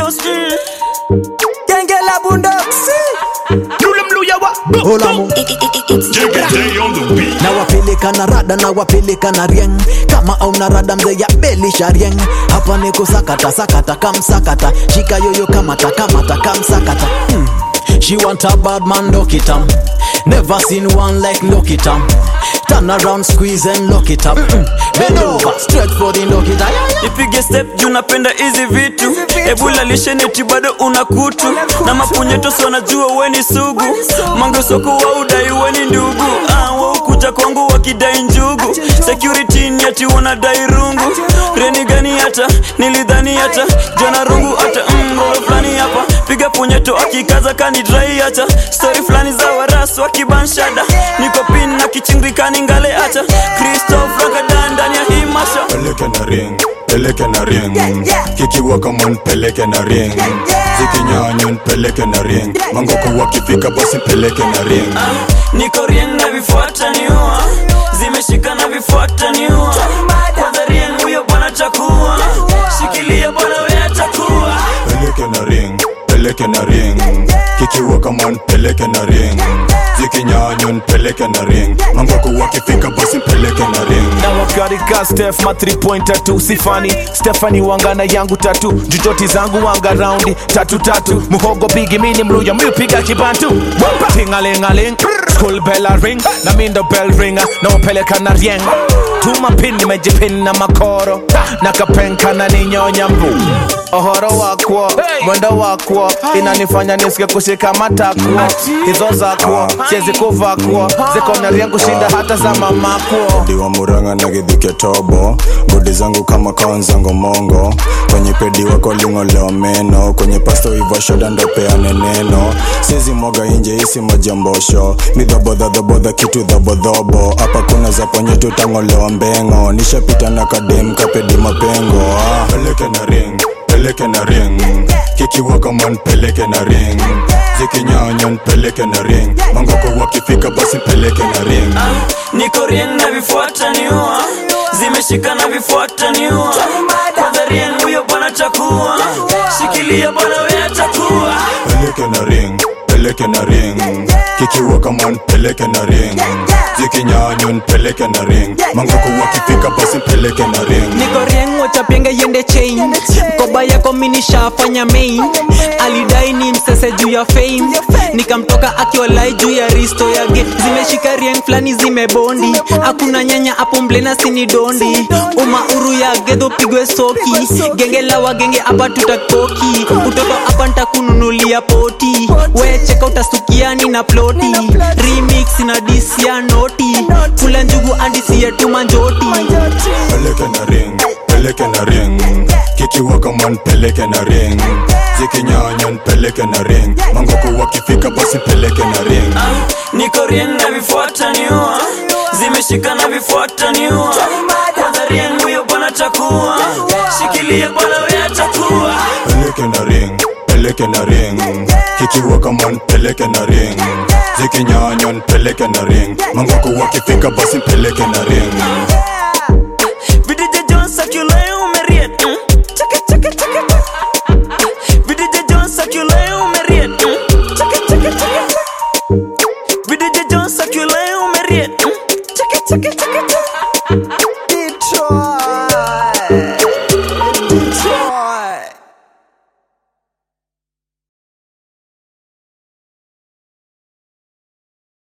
boss mm. Genge la bundoksi Olamu na wapeleka na rada na wapeleka na rieng kama au na rada mzee ya belisha rieng hapa ni kusakata sakata kamsakata shika yoyo kamata kamata kamsakata hmm. She want a bad man lock it up Never seen one like lock it up Turn around squeeze and lock it up mm Bend over straight for the lock it up ipige step juu napenda hizi vitu ebula lisheneti bado una kutu na mapunyeto wanajua weni sugu mangesoko wa udai weni ndugu ah, waukuja kwangu wakidai njugu security ni ati wanadai rungu reni gani hata nilidhani hata jana rungu hata mroro fulani hapa piga punyeto akikaza kani drai hata stori fulani za warasu wakibanshada niko pin na kichingikani ngale hata kristof ragadan ndani ya hii masha peleke na ring peleke na ring kikiwa kamon peleke na ring zikinyanyon peleke na ring mangoko wakifika basi peleke na ring niko rien na vifuata niua zimeshika na vifuata niua kwanza rien huyo bwana chakua shikilia bwana we atakuwa peleke na ring peleke na ring kikiwa kamon peleke na ring zikinyanyon peleke na ring mangoko wakifika basi peleke na ring na wakarika stef ma 3 point tatu sifani stefani wangana yangu tatu jujoti zangu wanga raundi tatu tatu muhogo bigi mini mluya miupiga kibantu tingalingaling school bella ring na mindo bell ringa na upeleka na rieng tuma pin nimejipin na makoro na kapenka na ninyonya mbu ohoro wakwo mwendo wakwo inanifanya nisike kushika matakwo hizo zakwo siezi kuvakwo ziko na rieng kushinda hata za mamakwo diwa muranga na githike tobo godi zangu kama kaonzango mongo kwenye pedi wako lingolewa meno kwenye pasto ivo shoda ndo peane neno sizi mwaga inje isi majambosho midhobodhadhobodha kitu dhobodhobo hapa kuna za ponye tutangolewa mbengo nishapita na kadem kapedi mapengo ah. peleke na ring peleke na ring kikiwa kaman peleke na ring zikinyanyon peleke na ring mangoko wakifika basi peleke na ring niko rien na vifuata niua zimeshika na vifuata niua kwanza rien huyo bwana chakua shikilia bwana we atakuwa peleke na ring peleke na ring kikiwa kaman peleke na ring zikinyanyon peleke na ring mangoko wakifika basi peleke na ring niko rieng wachapienge yende chain mkoba yako minishafanya main alidai ni msese juu ya fame nikamtoka akiwalai juu ya risto yake zimeshika rieng flani zimebondi hakuna nyanya hapo mblena sini dondi umauru ya gedho pigwe soki genge la wagenge hapa tutakoki utoto hapa ntakununulia poti wecheka utasukiani na ploti remix na disi ya noti kula njugu andisi yetu manjoti peleke na ring peleke na ring kikiwa kaman peleke na ring zikinyanyon peleke na ring mangoko wakifika basi peleke na ring niko rien na vifuata niua zimeshika na vifuata niua kwanza rien huyo bwana chakua shikilia bwana we atakuwa peleke na ring peleke na ring kikiwa kaman peleke na ring zikinyanyon peleke na ring mangoko wakifika basi peleke na ring VDJ Jones akileo umeriet mm. Chaka chaka chaka VDJ Jones akileo umeriet mm. Chaka chaka chaka VDJ Jones akileo umeriet mm. Chaka chaka chaka Detroit Detroit